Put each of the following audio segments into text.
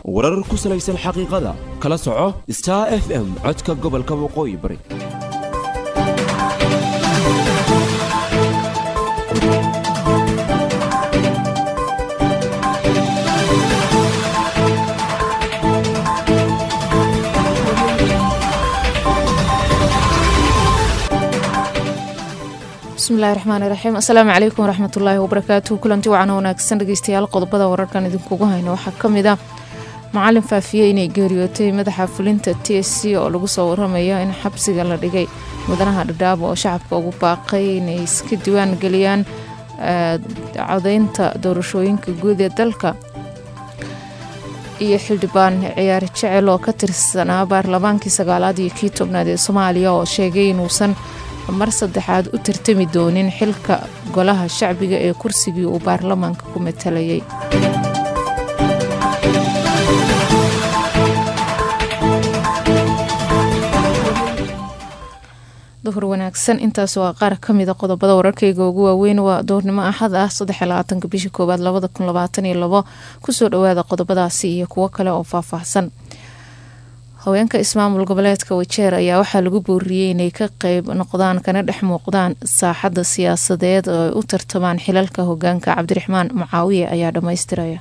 warar ku salaysan xaqiiqada kala soco star f m codka gobolka waqooyi bari bismillahi raxmaani raxiim assalaamu calaykum waraxmatullaahi wabarakaatuhu kulanti wacan wanaagsan dhegeystayaal qodobada wararkan idinkugu hayno waxaa ka mid ah macalin faafiyey inay geeriyootay madaxa fulinta t s c oo lagu soo waramayo in xabsiga la dhigay mudanaha dhadhaabo oo shacabka ugu baaqay inay iska diwaan geliyaan codeynta doorashooyinka guud ee dalka iyo xildhibaan ciyaari jecel oo ka tirsanaa baarlamaankii sagaalaad iyo kii tobnaad ee soomaaliya oo sheegay inuusan mar saddexaad u tartami doonin xilka golaha shacbiga ee kursigii uu baarlamaanka ku matalayay duhur wanaagsan intaas waa qaar ka mida qodobada wararkayga ugu waaweyn waa doornimo axad ah saddexlabaatanka bishii koowaad labada kun labaatan iyo labo kusoo dhawaada qodobadaasi iyo kuwo kale oo faahfaahsan haweenka ismaamul goboleedka wajeer ayaa waxaa lagu booriyey inay ka qeyb noqdaan kana dhex muuqdaan saaxadda siyaasadeed oo ay u tartamaan xilalka hogaanka cabdiraxmaan mucaawiye ayaa dhammaystiraya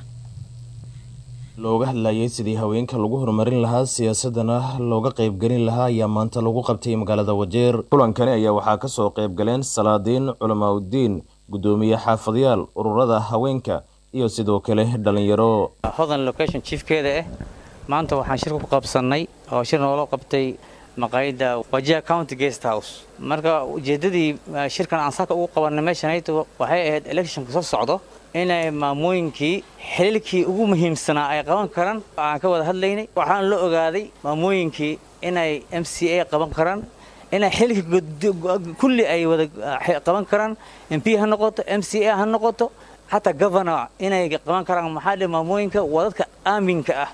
looga hadlayay sidii haweenka lagu horumarin lahaa siyaasadana looga qeybgelin lahaa ayaa maanta lagu qabtay magaalada wajeer kulankani ayaa waxaa kasoo qeybgaleen salaadiin culamaauddiin guddoomiye xaafadyaal ururada haweenka iyo sidoo kale dhalinyaro hodan location chiefkeeda ah maanta waxaan shir ku qabsannay oo shir noola qabtay maqaayadda wajiha county guest house marka ujeeddadii shirkan aan saaka ugu qabanay meeshanayto waxay ahayd electionka soo socdo inay maamooyinkii xililkii ugu muhiimsanaa ay qaban karaan aan ka wada hadlaynay waxaan la ogaaday maamooyinkii inay m c a qaban karaan inay xililkii kulli ay wada qaban karaan m p ha noqoto m c a ha noqoto xataa governor inay qaban karaan maxaa dhe maamooyinka waa dadka aaminka ah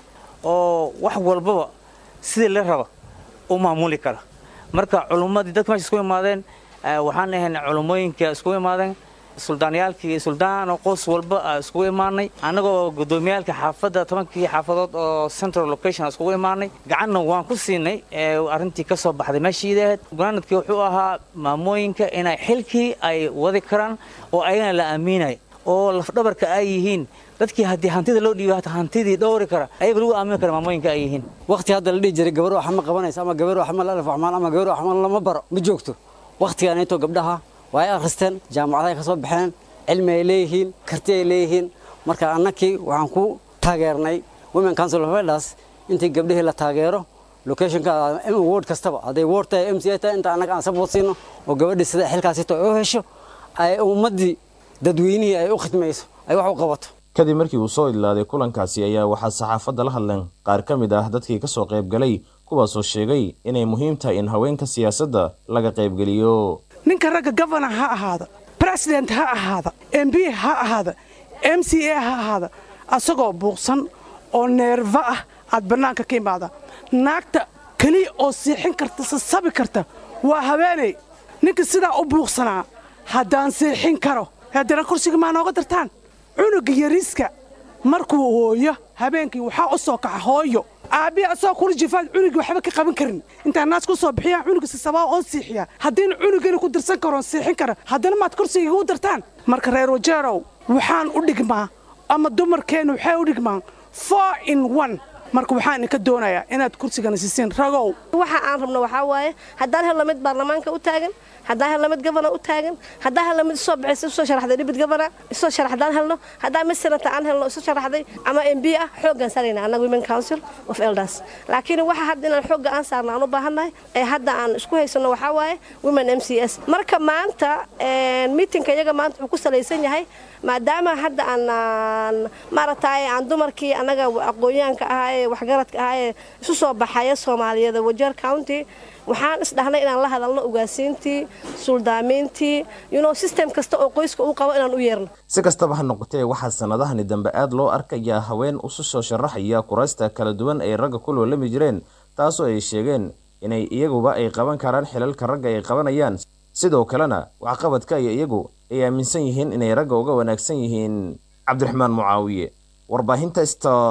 oo wax walbaba sidii la raba u maamuli kara marka culummadii dadka meesha isku imaadeen waxaan ahayn culummooyinka isku imaadeen suldaanyaalkii suldaano qoys walba iskugu imaanay annagoo guddoomiyaalka xaafadda tobankii xaafadood oo central location iskugu imaanay gacanna waan ku siinay arrintii ka soo baxday meeshiida ahayd gunaanadkii wuxuu ahaa maamooyinka inay xilkii ay wadi karaan oo ayagana la aaminay oo lafdhabarka ay yihiin dadkii haddii hantida loo dhiiba hata hantidii dhowri kara ayaga lagu aamini kara maamooyinka ay yihiin waqti hadda la dhihi jiray gabar wax ma qabanaysa ama gabar wax ma lalaf waxmaan ama gabar wax ma lama baro ma joogto waqtigaanayto gabdhaha waa ay akhristeen jaamacadahay ka soo baxeen cilmi ay leeyihiin karti ay leeyihiin marka annakii waxaan ku taageernay women council of elders intii gabdhihii la taageero locationka ward kastaba hadday ward tahay m c a tahay inta annaga aan support siino oo gabadhii sida xilkaasito ay u hesho ay ummaddii dadweynihii ay u khidmayso ay wax u qabato kadib markii uu soo idlaaday kulankaasi ayaa waxaa saxaafadda la hadleen qaar ka mid ah dadkii ka soo qaybgalay kuwaasoo sheegay inay muhiim tahay in haweenka siyaasadda laga qaybgeliyo ninka ragga gofana ha ahaada president ha ahaada m b ha ahaada m c a ha ahaada asagoo buuqsan oo neerfa ah aad bannaanka ka imaada naagta keliya oo siixin karta sasabi karta waa haweeney ninka sidaa u buuqsanaa haddaan siixin karo haddana kursiga maa nooga dartaan cunuga yariiska markuu hooyo habeenkii waxaa u soo kaxa hooyo aabbihi asagoo kula jifaad cunugii waxba ka qaban karin intaan naas ku soo bixiyaan cunuga sisabaa oon siixiyaa haddiina cunugana ku dirsan karoon siixin kara haddana maad kursiga igu dartaan marka reer wajeerow waxaan u dhigmaa ama dumarkeenna waxay u dhigmaan four in one marka waxaan idinka doonayaa inaad kursigana siisiin ragow waxa aan rabno waxaa waaye haddaan helno mid baarlamaanka u taagan haddaan helno mid gabana u taagan haddaan helno mid isoo baxaysa isoo sharaxday dhibid gabana isoo sharax haddaan helno haddaan mid senata aan helno isu sharaxday ama m b ah xooggaan saarayna annaga women council of elders laakiin waxa hadda inaan xoogga aan saarno aan u baahannahay ee hadda aan isku haysanno waxaa waaye women m c s marka maanta miitinka iyaga maanta wuxuu ku salaysan yahay maadaama hadda aan maaragtay aan dumarkii annaga aqoonyahanka ahaa ee waxgaradka ahaa ee isu soo baxaya soomaaliyada wajeer county waxaan isdhahnay inaan la hadalno ugaasiintii suldaamiintii yuno system kasta oo qoyska uu qabo inaan u yeerno si kastaba ha noqotee waxaa sannadahani dambe aad loo arkayaa haween usu soo sharaxaya kuraysta kala duwan ay ragga ku loolami jireen taasoo ay sheegeen inay iyaguba ay qaban karaan xilalka ragga ay qabanayaan sidoo kalena waxqabadka iyo iyagu ay aaminsan yihiin inay ragga uga wanaagsan yihiin cabdiraxmaan mucaawiye warbaahinta sta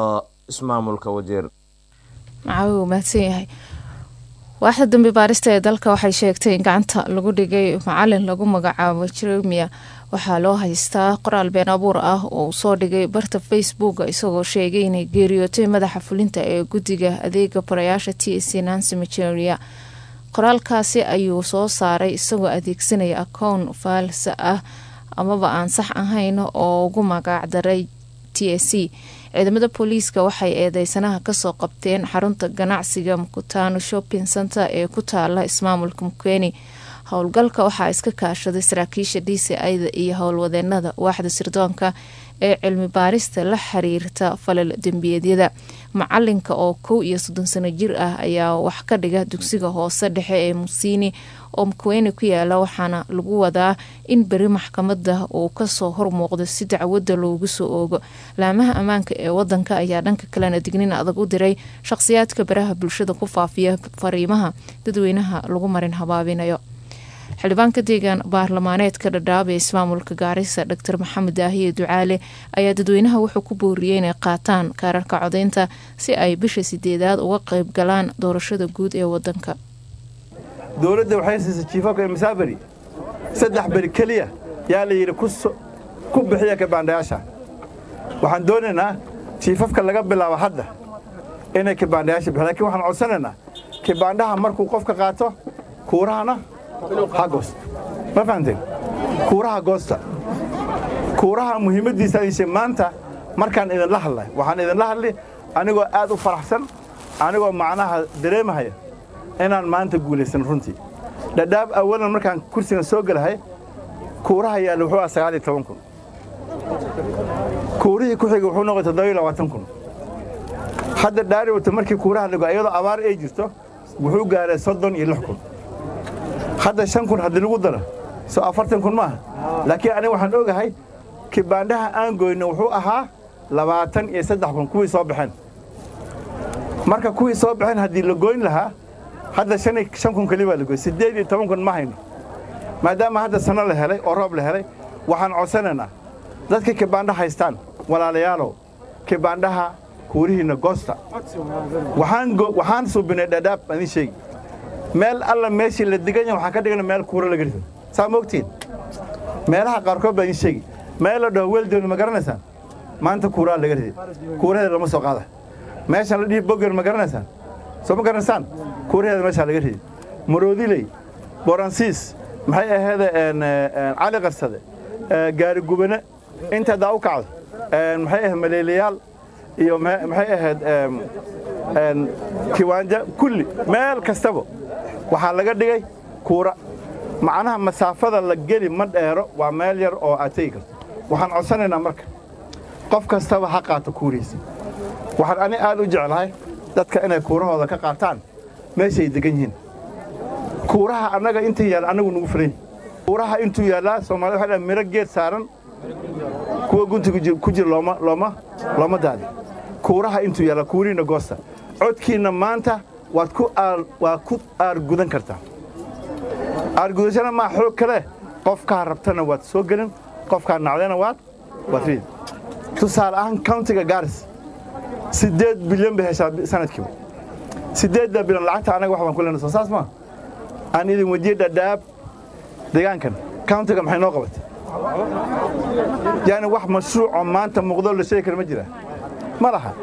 ismaamulka wajeer macawi uu mahadsan yahay waaxda dambi baarista ee dalka waxay sheegtay in gacanta lagu dhigay macalin lagu magacaabo jeremia waxaa loo haystaa qoraal been abuur ah oo uu soo dhigay barta facebook isagoo sheegay inay geeriyootay madaxa fulinta ee guddiga adeega barayaasha t c nancy majeria qoraalkaasi ayuu soo saaray isagoo adeegsanaya akown faalsa ah amaba aan sax ahayn oo ugu magac daray t s c ciidamada booliiska waxay eedeysanaha kasoo qabteen xarunta ganacsiga mukutano shopping center ee ku taala ismaamulka mukeni howlgalka waxaa iska kaashaday saraakiisha d c ida iyo howlwadeenada waaxda sirdoonka ee cilmi baarista la xiriirta falal dembiyeedyada macalinka oo kow iyo soddon sano jir ah ayaa wax ka dhiga dugsiga hoose dhexe ee musiini oo mukweni ku yaala waxaana lagu wadaa in beri maxkamada uu kasoo hormuuqdo si dacwada loogu soo oogo laamaha ammaanka ee wadanka ayaa dhanka kalena dignin adag u diray shaqhsiyaadka baraha bulshada ku faafiya fariimaha dadweynaha lagu marin habaabinayo xildhibaanka deegaan baarlamaaneedka dhadhaab ee ismaamulka gaarisa dor maxamed daahiye ducaale ayaa dadweynaha wuxuu ku booriyey inay qaataan kaararka codeynta si ay bisha sideedaad uga qayb galaan doorashada guud ee wadanka dowladda waxay siisay jiifafka masaaberi saddex beri keliya yaa la yidhi ku bixiya kabaandhayaasha waxaan doonaynaa jiifafka laga bilaabo hadda inay kabaandhayaasha bixiyan lakin waxaan codsanaynaa kibaandhaha markuu qofka qaato kuurahana ha goosto ma fahamteen kuuraha goosta kuuraha muhiimaddiisa ayse maanta markaan idinla hadlay waxaan idinla hadli anigoo aad u faraxsan anigoo macnaha dareemahaya inaan maanta guulaysan runtii dhadhaab awalan markaan kursigan soo gelahay kuuraha yaalla wuxuu ah sagaal iyo toban kun kuurihii ku xigay wuxuu noqday toddoba iyo labaatan kun hadda dhaari wata markii kuuraha lago iyadoo abaar ay jirto wuxuu gaaray soddon iyo lix kun hadda shan kun haddii lagu daro soo afartan kun maaha laakiin aniga waxaan ogahay kibaandhaha aan goyno wuxuu ahaa labaatan iyo saddex kun kuwii soo baxeen marka kuwii soo baxeen haddii la goyn lahaa hadda shan kun keli baa la goy siddeed iyo toban kun ma hayno maadaama hadda sanno la helay oo roob la helay waxaan codsanaynaa dadka kibaandha haystaan walaalayaalow kibaandhaha kuurihiinna goosta waxaan suubinay dhadhaab adin sheegi meel alla meeshii la degan yahay waxaan ka dhigana meel kuura laga rido saa ma ogtiin meelaha qaarkood baa idin sheegi meel la dhaho weeldooni ma garanaysaan maanta kuuraa laga riday kuuraheeda lama soo qaada meeshan la dhihi boger ma garanaysaan soo ma garanaysaan kuuraheeda meeshaa laga riday maroodiley boransiis maxay aheede cali qarsade gaari gubane inta daa u kacdo maxay ahayd maleelayaal iyo maxay ahayd kiwaanja kulli meel kastaba waxaa laga dhigay kuura macnaha masaafada la geli ma dheero waa meel yar oo aad tegi karto waxaan codsanaynaa marka qof kastaba ha qaato kuurihiisa waxaan ani aad u jeclahay dadka inay kuurahooda ka qaataan meeshay degan yihiin kuuraha annaga intii yaalla annagu nugu filan kuuraha intuu yaallaa soomaalida waxay dhahay miro geed saaran kuwa guntiga ku jira looma looma looma daadi kuuraha intuu yaalla kuurihiinna goosta codkiinna maanta waad ku waa ku aargudan kartaa aargudashana maa xoog kale qofkaa rabtana waad soo gelin qofkaa nacdana waad waad riid tusaale ahaan countiga gaaris siddeed bilyan bay heshaa sanadkiiba siddeedda bilyan lacagta annaga wax baan ku lena soo saas maa aan idin wejiyey dhadhaab deegaankan countiga maxay noo qabatay yaani wax mashruucoo maanta muuqdoo la sheegi kara ma jiraa ma laha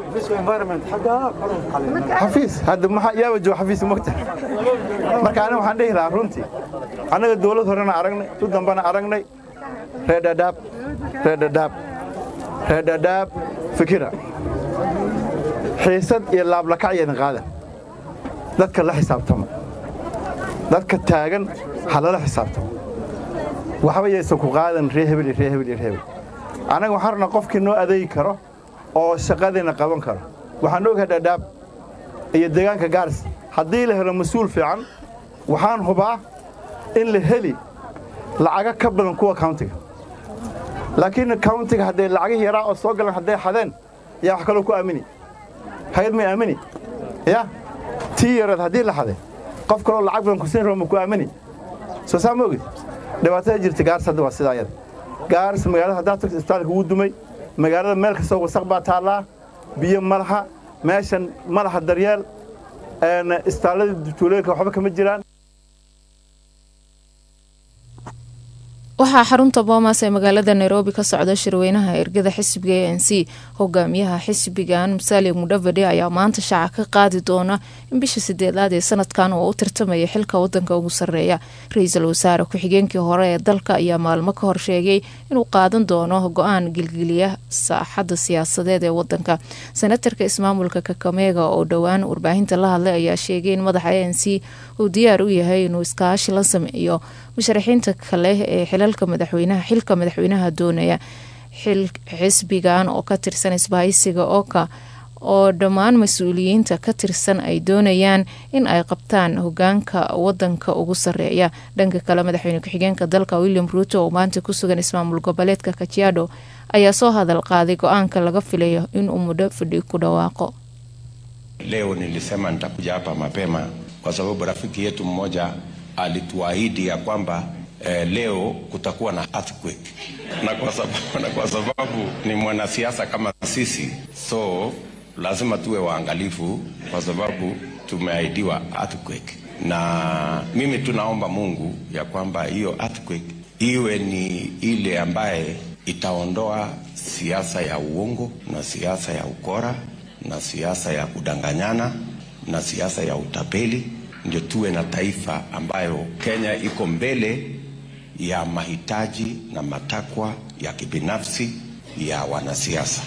xafiis hadda maxaa yaaba jooga xafiis mogta marka aniga waxaan dhihi lahaa runtii annaga dawlad horena aragnay tu dambana aragnay reer dhadhaab reer dhadhaab reer dhadhaab fikira xiisad iyo laablakac iyo idin qaadan dadka la xisaabtama dadka taagan ha lala xisaabtamo waxba yaysan ku qaadan ree hebel iyo ree hebel iyo ree hebel annaga waxaan rabnaa qofkii noo adeegi karo oo shaqadiina qaban karo waxaan ogahay dhadhaab iyo deegaanka gaaris haddii la helo mas-uul fiican waxaan hubaa in la heli lacago ka badan kuwa countiga laakiin countiga hadday lacagihii yaraa oo soo galan hadday xadeen yaa wax kaloo ku aamini hay-ad may aamini ya tii yareed haddii la xaday qof kaloo lacag badan kusiin rabo ma ku aamini soo saa ma ogid dhibaatada jirta gaaris hadda waa sidaa yada gaaris magaalada haddaad tagto isbitaalka wuu dumay magaalada meel kastoo wasaq baa taallaa biyo ma laha meeshan madaxa daryeel istaalladii tuulooyinka waxba kama jiraan waxaa xarunta boomas ee magaalada nairobi ka socda shirweynaha ergada xisbiga a n c hogaamiyaha xisbigan musaali mudhavade ayaa maanta shaaca ka qaadi doona in bisha sideedaad ee sanadkan oo u tartamaya xilka wadanka ugu sareeya ra-iisul wasaare ku-xigeenkii hore ee dalka ayaa maalmo ka hor sheegay inuu qaadan doono go-aan gilgiliya saaxadda siyaasadeed ee wadanka senatarka ismaamulka kakameega oo dhowaan warbaahinta la hadlay ayaa sheegay in madaxa a n c uu diyaar u yahay inuu iskaashi la sameeyo musharaxiinta kale ee xilalka madaxweynaha xilka madaxweynaha doonaya xisbigan oo ka tirsan isbahaysiga oka oo dhammaan mas-uuliyiinta ka tirsan ay doonayaan in ay qabtaan hogaanka wadanka ugu sareeya dhanka kale madaxweyne ku-xigeenka dalka william ruuto oo maanta ku sugan ismaamul goboleedka kajiado ayaa soo hadal qaaday go-aanka laga filayo inuu mudho fadhi ku dhawaaqo Leo nilisema nitakuja hapa mapema kwa sababu rafiki yetu mmoja alituahidi ya kwamba eh, leo kutakuwa na earthquake na kwa sababu, na kwa sababu ni mwanasiasa kama sisi, so lazima tuwe waangalifu kwa sababu tumeahidiwa earthquake, na mimi tunaomba Mungu ya kwamba hiyo earthquake iwe ni ile ambaye itaondoa siasa ya uongo na siasa ya ukora na siasa ya kudanganyana na siasa ya utapeli, ndio tuwe na taifa ambayo Kenya iko mbele ya mahitaji na matakwa ya kibinafsi ya wanasiasa.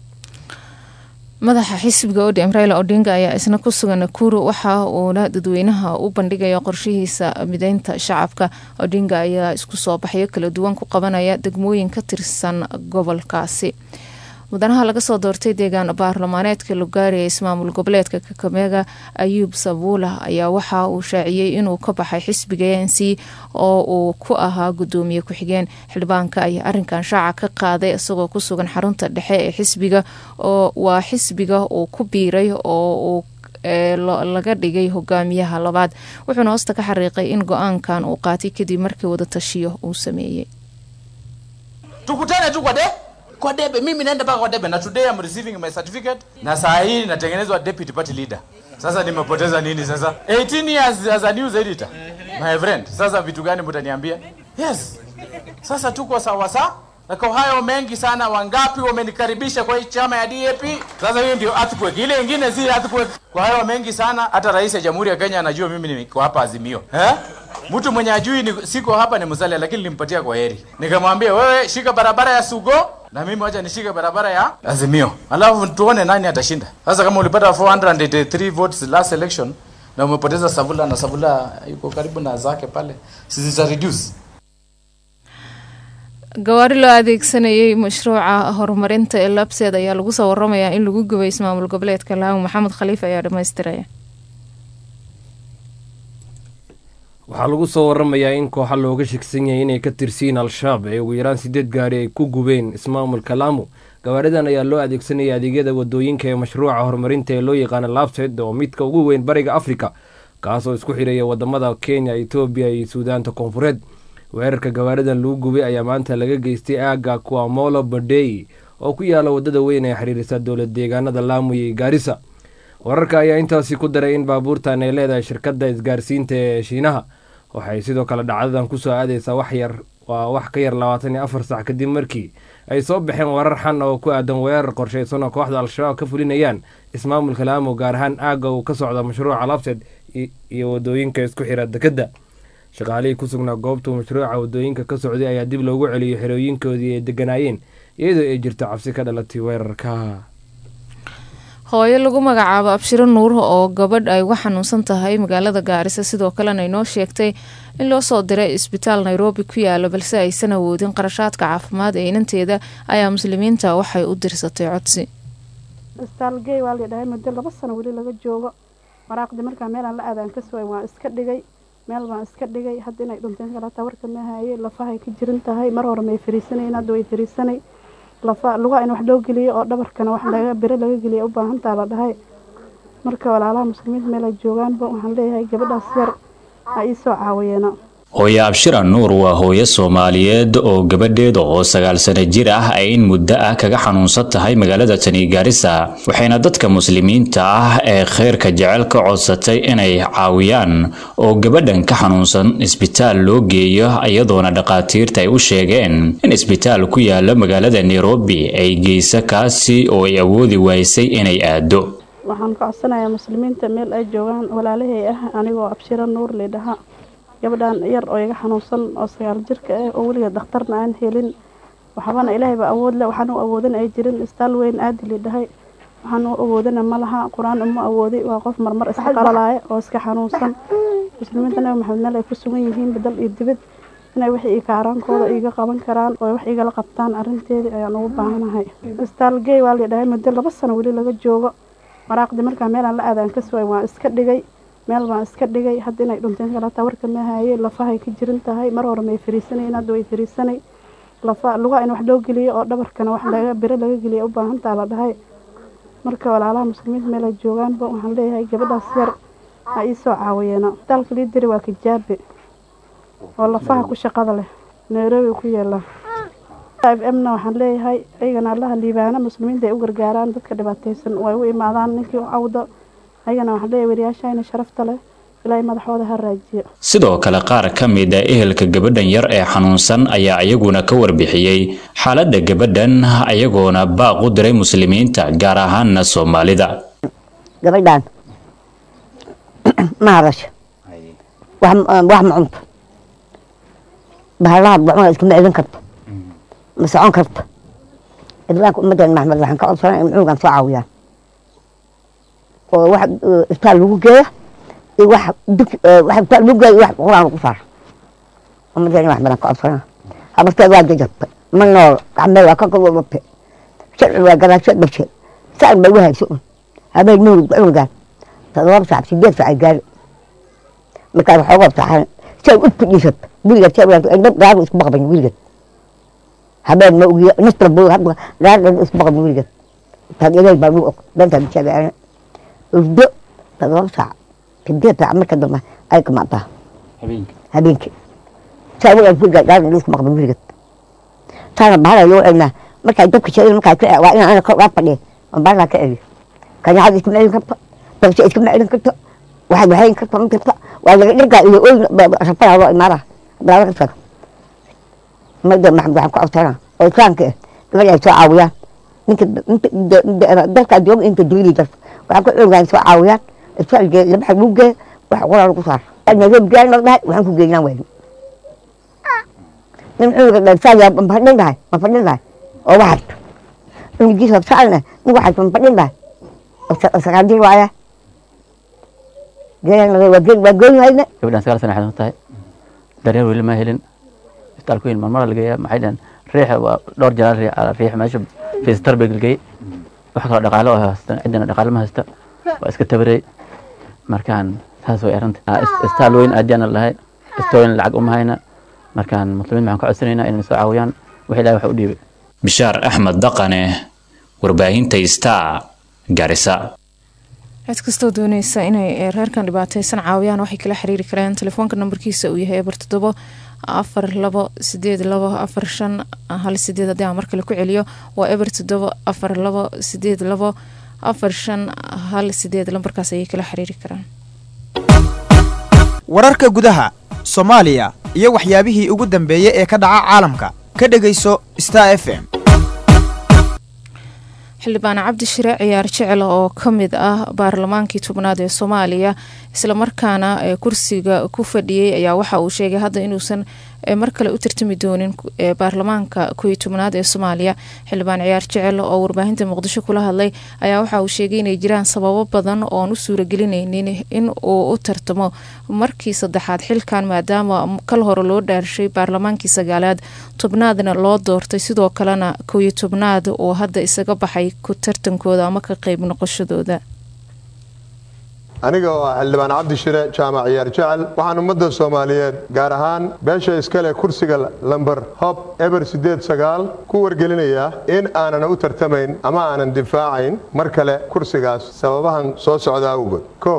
madaxa xisbiga odm raila odinga ayaa isna ku sugan nakuru waxa uuna dadweynaha u bandhigaya qorshihiisa mideynta shacabka odinga ayaa isku soo baxyo kala duwan ku qabanaya degmooyin ka tirsan gobolkaasi mudanaha laga soo doortay deegaan baarlamaaneedka lugaari ee ismaamul goboleedka kakameega ayuub sabuula ayaa waxa uu shaaciyey inuu ka baxay xisbiga a n c oo uu ku ahaa gudoomiye ku-xigeen xildhibaanka ayaa arinkan shaaca ka qaaday isagoo ku sugan xarunta dhexe ee xisbiga oo waa xisbiga uu ku biiray oo uu laga dhigay hogaamiyaha labaad wuxuuna hoosta ka xariiqay in go-aankan uu qaatay kadib markii wada tashiyo uu sameeyey tukutane tu kwa de kwa debe mimi naenda mpaka kwa debe na today I'm receiving my certificate na saa hii natengenezwa deputy party leader sasa nimepoteza nini sasa 18 years as a news editor my friend sasa vitu gani mtaniambia yes sasa tuko sawa sawa na kwa hayo mengi sana wangapi wamenikaribisha kwa hii chama ya DAP sasa hiyo ndio earthquake ile ingine si earthquake kwa hayo mengi sana hata rais ya jamhuri ya Kenya anajua mimi niko hapa azimio eh mtu mwenye ajui ni, siko hapa ni Musalia lakini nilimpatia kwa heri nikamwambia wewe shika barabara ya Sugo na mimi wacha nishike barabara ya Azimio, alafu tuone nani atashinda. Sasa kama ulipata 483 votes last election na umepoteza Savula na Savula yuko karibu na zake pale, sisi reduce gawaari loo adeegsanayay mashruuca horumarinta ee labseed ayaa lagu soo waramayaa in lagu gubay ismaamul goboleedka laamo maxamed khaliif ayaa dhammaystiraya waxaa lagu soo waramayaa in kooxa looga shegsan yahay inay ka tirsiin al-shabaab ee ugu yaraan sideed gaari ay ku gubeen ismaamulka laamo gawaaridan ayaa loo adeegsanaya adeegyada wadooyinka ee mashruuca horumarinta ee loo yaqaana labsed oo midka ugu weyn bariga afrika kaasoo isku xidhaya wadamada kenya etoobiya iyo suudaanta koonfureed weerarka gawaaridan lagu gubay ayaa maanta laga geystay aaga kuamolo badey oo ku yaala wadada weyn ee xiriirisa dowlad deegaanada laamo iyo gaarisa wararka ayaa intaasi ku daray in baabuurtan ay leedahay shirkadda isgaarsiinta ee shiinaha waxay sidoo kale dhacdadan kusoo aadeysaa wax yar waa wax ka yar labaatan iyo afar sac kadib markii ay soo baxeen warar xan oo ku aadan weerar qorshaysan oo kooxda al-shabaab ka fulinayaan ismaamulka laamo gaar ahaan aagga uu ka socda mashruuca labsed iyo wadooyinka isku xira dekedda shaqaalihii ku sugnaa goobtuu mashruuca wadooyinka ka socday ayaa dib loogu celiyay xerooyinkoodii ay deganaayeen iyadoo ay jirto cabsi ka dhalatay weerarka hooyo lagu magacaabo abshiro nuur oo gabadh ay uga xanuunsan tahay magaalada gaarisa sidoo kalena inoo sheegtay in loo soo diray isbitaal nairobi ku yaalo balse aysan awoodin qarashaadka caafimaad ee inanteeda ayaa muslimiinta waxay u dirsatay codsi istaalgey waa ladhahay muddo laba sano weli laga joogo maraaqdii markaa meelaan la aadaan ka suway waan iska dhigay meel baan iska dhigay hadda inay dhunteen kalataa warka ma haye lafahay ka jiran tahay mar hore may fariisanayn hadda way fariisanay lafa lugaa in wax loo geliyo oo dhabarkana wax laga biro laga geliya u baahantaa la dhahay marka walaalaha muslimiinta meel ay joogaanba waxaan leeyahay gabadhaas yar ha ii soo caawiyeena hooye abshira nuur waa hooyo soomaaliyeed oo gabadheeda oo sagaal sano jir ah ay in muddo ah kaga xanuunsan tahay magaalada tani gaarisa waxayna dadka muslimiinta ah ee khayrka jecel ka codsatay inay caawiyaan oo gabadhan ka xanuunsan isbitaal loo geeyo iyadoona dhakhaatiirta ay u sheegeen in isbitaal ku yaala magaalada nairobi ay geyso kaasi oo ay awoodi waysay inay aado waxaan ka codsanayaa muslimiinta meel ay joogaan walaalahay ah anigoo abshiro nuur leedhaha gabadhan yar oo iga xanuunsan oo sagaal jirka ah oo weliga dhakhtarna aan helin waxbana ilaahay baa awood leh waxaan u awoodin ay jirin istaal weyn aadi leedhahay waxaan u awoodina ma laha qur-aan uma awoodi waa qof marmar iska qalalaya oo iska xanuunsan muslimiinta nabi maxamed meel ay ku sugan yihiin badal iyo dibad inay wax ii kaaraankooda iiga qaban karaan oo wax igala qabtaan arrinteedii ayaan ugu baahanahay istaal gey waa leedhahay muddo laba sano weli laga joogo maraaqdii markaa meelaan la aadaan ka suway waan iska dhigay meel baan iska dhigay hadda inay dhunteen kalataa warka ma haye lafahay ka jirin tahay mar hore may fariisanayn hadda way fariisanay lafa lugaa in wax loo geliyo oo dhabarkana wax laga biro laga geliya u baahantaa la dhahay marka walaalaha muslimiinta meel ay joogaanba waxaan leeyahay gabadhaas yar ha ii soo caawiyeena isbitaalka lii diri waa kijaabe oo lafaha ku shaqada leh nairobi ku yaala f mna waxaan leeyahay ayagana allaha liibaana muslimiinta ay u gargaaraan dadka dhibaataysan way u imaadaan ninkii u cawdo ayagana waxaan leeyahay wariyaashayna sharafta leh ilaahay madaxooda ha raajiyo sidoo kale qaar ka mid a ehelka gabadhan yar ee xanuunsan ayaa iyaguna ka warbixiyey xaaladda gabadhan ayagoona baaq u diray muslimiinta gaar ahaanna soomaalida gabadhan ma hadasho wax wax ma cunto bahalaha gacmaha iskama celin karto ma socon karto islaamka ummaddan maxmed waxaan ka codsanaa in cunugan soo caawiyaan oo wax isbitaal lagu geeya iyo wax dug wax isbitaal lagu geeya iyo wax quraan lagu saaro ummaddan wax badan ka codsanaa habarteed waa jajabtay ma nool gacmeed waa ka gobobate sharci waa garaasho dhashay saan bay u hayso un habeen mawlid cunugan todoba saac sideed saac ay gaari markaas waxooga saxan say u fadhiisat wiligeed say dhab gaari isku baqban wiligeed habeen ma ogiya nastra buu hadda gaari isku baqban wiligeed taad ilaahay baa lagu og dantaa bishaagaana urdo todoba saac sideed saac marka dambe ay kamaataa habeenkii saa wiligeed wiligeed gaari isku baqban wiligeed taana bahala loo celinaa markay dabka sheegin markaa ka waa inaan ana kor uga fadhiya aan bahala ka celiyo kanyacada iskama celin karto dabsha iskama celin karto waxay waxayn karto ma karto waa laga dhirgaa iyo oyn rafada loo imaada daala ka tago mada maxamed waxaan ku codsanaa oo islaamka ah gabadha ay soo caawiyaan ninka dalkaa jooga inta dawlii darto waxaan ku coogaan soo caawiyaan isbitaalkee laba xag lagu geeya wax qoraa lagu saaro nairobi gaari la dhahay waxaan ku geynaan wayno nin cunuga dhansaaya ma fadhin dhahay ma fadhin dhahay oo waxarto cunugiisa saalna nin waxarto ma fadhin dhahay oo sagaandir waaya gabadhan sagaal sana xanuun tahay daryeel weli ma helin isbitaalku weyn marmara la geeyaa maxay dhaheen riixa waa dhowr jeer riix meesha fiistar bay gelgey wax kaloo dhaqaale oo haysta ciddana dhaqaale ma haysta waa iska tabarey markaan saas way arrinta isbitaal weyn aadiyaan lahay istooyin lacag uma hayna markaan muslimiin waxaan ka codsanaynaa inay soo caawiyaan wax ilaahay wax u dhiibay bishaar axmed daqane warbaahinta star garisa cid kastoo dooneysa inay reerkan dhibaateysan caawiyaan waxay kala xiriiri kareen telefoonka nambarkiisa uu yahay eber toddobo afar labo sideed labo afar shan hal sideed haddii aan markale ku celiyo waa eber toddobo afar labo sideed labo afar shan hal sideed lambarkaas ayay kala xiriiri karaan wararka gudaha soomaaliya iyo waxyaabihii ugu dambeeyey ee ka dhaca caalamka ka dhegayso star f m xildhibaan cabdi shire ciyaar jecel oo ka mid ah baarlamaankii tobnaad ee soomaaliya islamarkaana kursiga ku fadhiyey ayaa waxa uu sheegay hadda inuusan mar kale u tartami doonin baarlamaanka koiyo tobnaad ee soomaaliya xildhibaan ciyaar jecel oo warbaahinta muqdisho kula hadlay ayaa waxa uu sheegay inay jiraan sababo badan oon u suuragelinaynin in uu u tartamo markii saddexaad xilkan maadaama kal hore loo dhaarshay baarlamaankii sagaalaad tobnaadna loo doortay sidoo kalena koiyo tobnaad oo hadda isaga baxay ku tartankooda ama ka qeyb noqoshadooda aniga oo ah xildhibaan cabdi shire jaamac ciyaar jecel waxaan ummadda soomaaliyeed gaar ahaan beesha iskale kursiga lamber hob eber siddeed sagaal ku wargelinayaa in aanan u tartamayn ama aanan difaacayn mar kale kursigaas sababahan soo socda awgood kow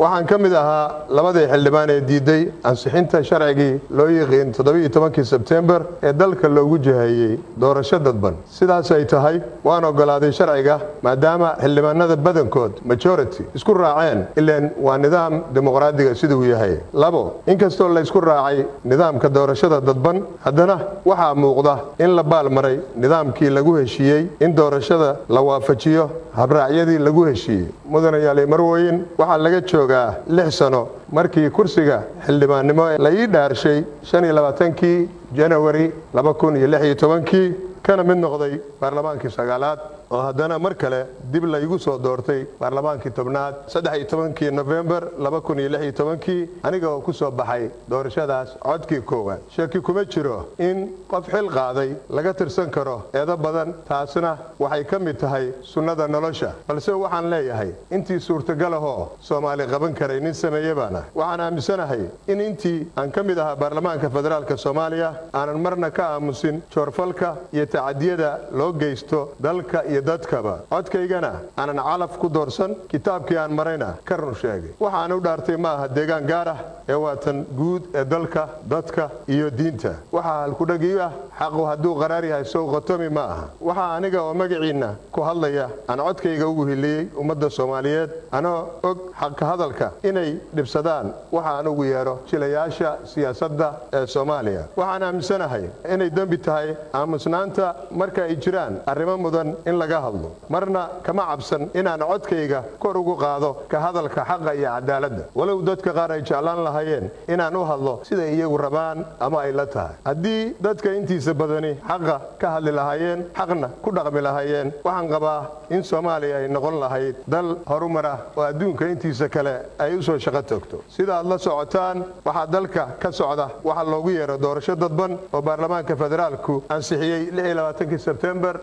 waxaan ka mid ahaa labadii xildhibaan ee diiday ansixinta sharcigii loo yiqiin toddobiiyo tobankii sebtembar ee dalka loogu jiheeyey doorasho dadban sidaas ay tahay waan ogolaaday sharciga maadaama xildhibaanada badankood majority isku raaceen ileen waa nidaam dimuqraadiga siduu yahay labo inkastoo laysku raacay nidaamka doorashada dadban haddana waxaa muuqda in la baalmaray nidaamkii lagu heshiiyey in doorashada la waafajiyo habraacyadii lagu heshiiyey mudanayaali marwooyin waxaa laga joogaa lix sano markii kursiga xildhibaannimo la ii dhaarshay shan iyo labaatankii janawari laba kun iyo lix iyo tobankii kana mid noqday baarlamaankii sagaalaad oo haddana mar kale dib laygu soo doortay baarlamaankii tobnaad saddex iyo tobankii nofembar laba kun iyo lix iyo tobankii aniga oo ku soo baxay doorashadaas codkii koowaad shaki kuma jiro in qof xil qaaday laga tirsan karo eedo badan taasna waxay ka mid tahay sunnada nolosha balse waxaan leeyahay intii suurtagal ahoo soomaali qaban karay nin sameeye baan ah waxaan aaminsanahay in intii aan ka mid ahaa baarlamaanka federaalk soomaaliya aanan marna ka aamusin joorfalka iyo tacadiyada loo geysto dalka iyo dadkaba codkaygana aanan calaf ku doorsan kitaabkii aan marayna ka run sheegay waxaan u dhaartay ma aha deegaan gaar ah ee waa tan guud ee dalka dadka iyo diinta waxaa halkudhagiyo ah xaqu hadduu qaraar yahay sow qotomi ma aha waxaa aniga oo magaciinna ku hadlaya aan codkayga ugu hiliyey ummadda soomaaliyeed anoo og xaqa hadalka inay dhibsadaan waxa aan ugu yeedho jilayaasha siyaasadda ee soomaaliya waxaan aaminsanahay inay dembi tahay aamusnaanta marka ay jiraan arrimo mudan in laga hadlo marna kama cabsan inaan codkayga kor ugu qaado ka hadalka xaqa iyo cadaaladda walow dadka qaar ay jeclaan lahaayeen inaan u hadlo siday iyagu rabaan ama ay la tahay haddii dadka intiisa badani xaqa ka hadli lahaayeen xaqna ku dhaqmi lahaayeen waxaan qabaa in soomaaliya ay noqon lahayd dal horumara oo adduunka intiisa kale ay u soo shaqo togto sida aad la socotaan waxaa dalka ka socda waxaa loogu yeero doorasho dadban oo baarlamaanka federaalku ansixiyey sebtembar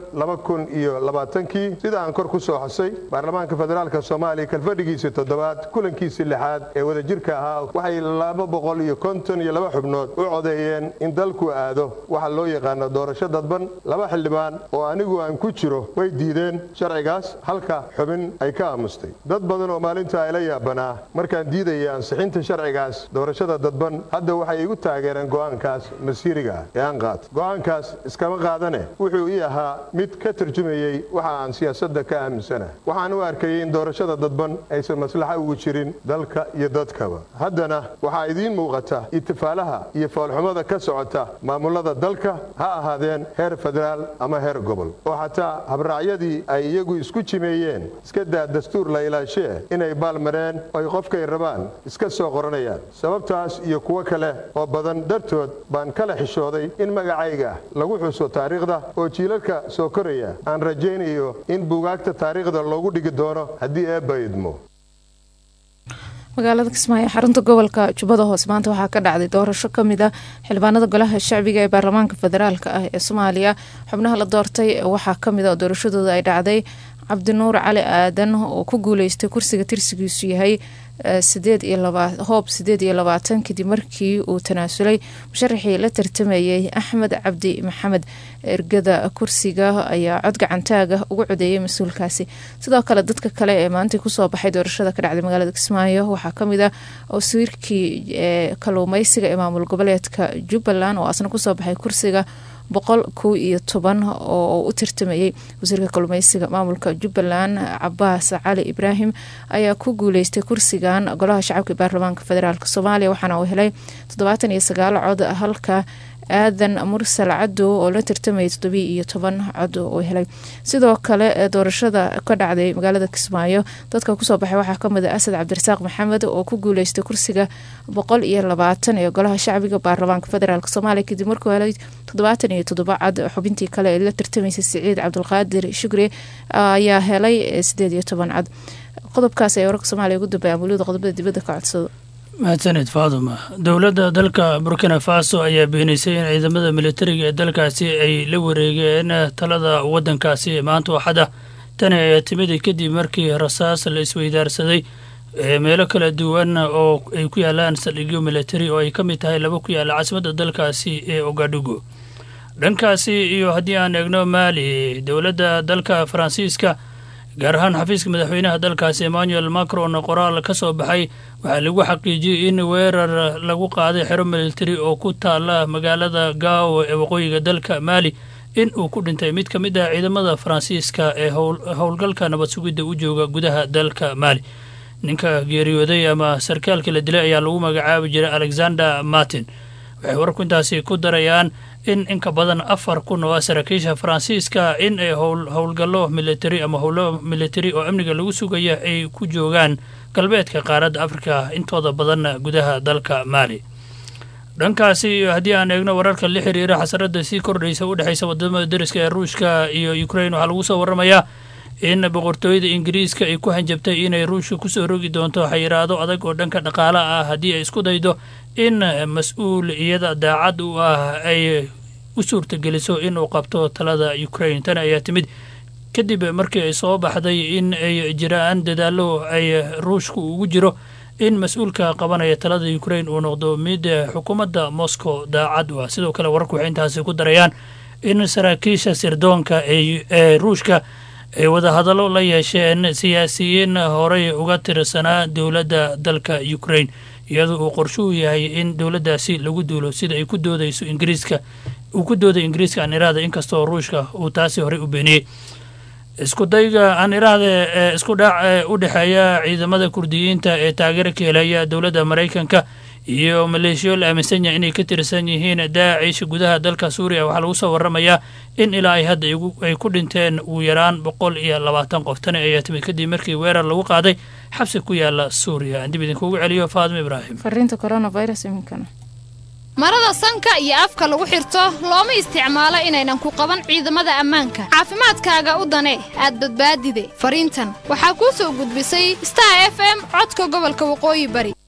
iyo sida aan kor ku soo xusay baarlamaanka federaalk soomaaliya kalfadhigiisii toddobaad kulankiisii lixaad ee wadajirka ahaa waxay laba boqol iyo konton iyo laba xubnood u codeeyeen in dalku aado waxa loo yaqaano doorasho dadban laba xildhibaan oo anigu aan ku jiro way diideen sharcigaas halka xubin ay ka aamustay dad badan oo maalinta ayla yaabanaa markaan diidayay ansixinta sharcigaas doorashada dadban hadda waxay igu taageereen go'aankaas masiiriga ah ee aan qaat go'aankaas iskama qaadane wuxuu ii ahaa mid ka tarjumayey waxa aan siyaasadda ka aaminsanahay waxaan u arkayay in doorashada dadban aysan maslaxo ugu jirin dalka iyo dadkaba haddana waxaa idiin muuqata itifaalaha iyo foolxumada ka socota maamulada dalka ha ahaadeen heer federaal ama heer gobol oo xataa habraacyadii ay iyagu isku jimeeyeen iska daa dastuur la ilaashee inay baalmareen oy qofkay rabaan iska soo qoranayaan sababtaas iyo kuwo kale oo badan dartood baan kala xishooday in magacayga lagu xuso taariikhda oo jiilalka soo koraya aan rajaynayo in buugaagta taariikhda loogu dhigi doono haddii eebba idmo magaalada kismaayo xarunta gobolka jubbada hoose maanta waxaa ka dhacday doorasho kamid a xildhibaanada golaha shacbiga ee baarlamaanka federaalk ah ee soomaaliya xubnaha la doortay waxaa kamid a doorashadooda ay dhacday cabdinuur cali aadan oo ku guuleystay kursiga tirsigiisu yahay sideed iyo laba hoob sideed iyo labaatan kadib markii uu tanaasulay musharaxii la tartamayay axmed cabdi maxamed ergada kursiga ayaa cod gacantaaga ugu codeeyay mas-uulkaasi sidoo kale dadka kale ee maanta kusoo baxay doorashada ka dhacday magaalada kismaayo waxaa kamid ah wasiirkii ee kaluumeysiga ee maamul goboleedka jubbaland oo asna kusoo baxay kursiga boqol kow iyo toban oo u tartamayay wasiirka kalumeysiga maamulka jubbaland cabaas cali ibraahim ayaa ku guuleystay kursigan golaha shacabka baarlamaanka federaalk soomaaliya waxaana uu helay toddobaatan iyo sagaal cod halka aadan mursal cadow oo la tartamayay toddobiyo iyo toban cod uu helay sidoo kale doorashada ka dhacday magaalada kismaayo dadka kusoo baxay waxaa kamid a asad cabdirasaaq maxamed oo ku guuleystay kursiga boqol iyo labaatan ee golaha shacbiga baarlamaanka federaalk soomaaliya kadib markuu helay toddobaatan iyo toddoba cad xubintii kale ee la tartamaysay siciid cabdulqaadir shukri ayaa helay sideed iyo toban cad qodobkaas ee wararka soomaaliya ugu dambeeya amuuliyada qodobada dibadda ka codsado mahadsaned faaduma dowladda dalka burkina faso ayaa beenisay in ciidamada militariga ee dalkaasi ay la wareegeen talada waddankaasi maanta waxada tani ayaa timid kadib markii rasaas la isweydaarsaday meelo kala duwan oo ay ku yaalaan saldhigyo militari oo ay ka mid tahay laba ku yaalla caasimadda dalkaasi ee ogadugu dhankaasi iyo haddii aan eegno maali dowladda dalka faransiiska gaar ahaan xafiiska madaxweynaha dalkaasi emmanuel macron qoraal ka soo baxay waxaa lagu xaqiijiyey in weerar lagu qaaday xero militari oo ku taala magaalada gao ee waqooyiga dalka maali in uu ku dhintay mid ka mid ah ciidamada faransiiska ee howlgalka nabad sugidda u jooga gudaha dalka maali ninka geeriyooday ama sarkaalka la dilay ayaa lagu magacaabi jiray alexander martin waxay wararku intaasi ku darayaan in inka badan afar kun oo ah saraakiisha faransiiska in ay howlgallo militari ama howlo militari oo amniga lagu sugaya ay ku joogaan galbeedka qaaradda afrika intooda badanna gudaha dalka maali dhankaasi haddii aan eegno wararka la xiriira xasarada sii kordhaysa u dhexaysa wadamada dariska ee ruushka iyo ukrain waxaa lagu soo waramayaa in boqortooyada ingiriiska ay ku hanjabtay inay ruushka kusoo rogi doonto xayiraado adag oo dhanka dhaqaala ah haddii ay isku daydo in mas-uul iyada daacad u ah ay u suurtageliso inuu qabto talada ukrain tani ayaa timid kadib markii ay soo baxday in ay jiraan dadaallo ay ruushku ugu jiro in mas-uulka qabanaya talada ukrain uu noqdo mid xukuumadda moscow daacad u ah sidoo kale wararku waxay intaasi ku darayaan in saraakiisha sirdoonka ee ruushka ay wadahadallo la yeesheen siyaasiyiin horey uga tirsanaa dowladda dalka ukrain iyadoo uu qorshuhu yahay in dowladdaasi lagu duulo sida ay ku doodayso ingiriiska uu ku dooday ingiriiska aan iraada inkastoo ruushka uu taasi horey u beeniyey isku dayga aan iraahda ee isku dhac ee u dhexeeya ciidamada kurdiyiinta ee taageera ka helaya dowladda maraykanka iyo maleeshiyo la aaminsan yahay inay ka tirsan yihiin daacish gudaha dalka suuriya waxaa lagu soo waramayaa in ilaa ay hadda ay ku dhinteen ugu yaraan boqol iyo labaatan qof tani ayaa timid kadib markii weerar lagu qaaday xabsi ku yaala suuriya aan dib idinkuugu celiyo faadimo ibraahim fariinta coronavirus iminkana marada sanka iyo afka lagu xirto looma isticmaalo inaynan ku qaban ciidamada ammaanka caafimaadkaaga u dane aad badbaadide fariintan waxaa kuu soo gudbisay star f m codka gobolka waqooyi bari